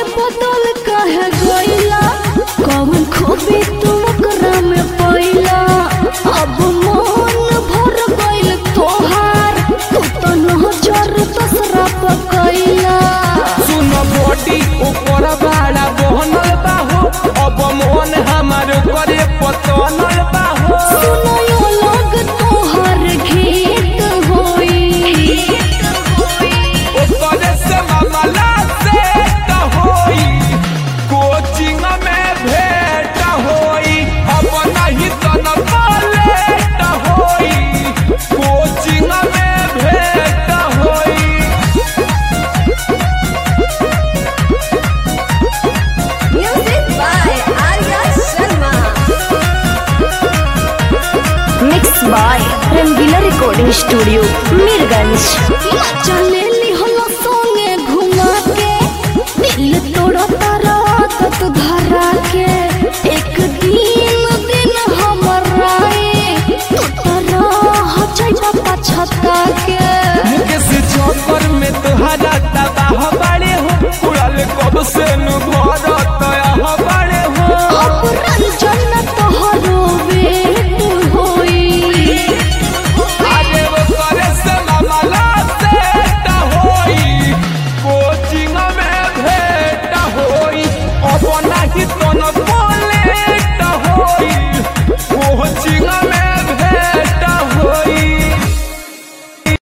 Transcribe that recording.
बदल कहे गईला कौन खूबी तुम ओकरा में पैला अब मन भर गइल तोहार तू तो नजर दसरा पकैला सुन बॉडी ऊपर बाड़ा बहनल बाहो अब मन हमार करे पतनल बाहो सुनायो लग तोहर गीत होई ओकरे से मामला से त होई कोचिंग में भेंट होई अब नहीं तो न लेट होई कोचिंग में भेंट होई Music by Arya Sharma. Mix by Rangeela recording studio Mirganj चले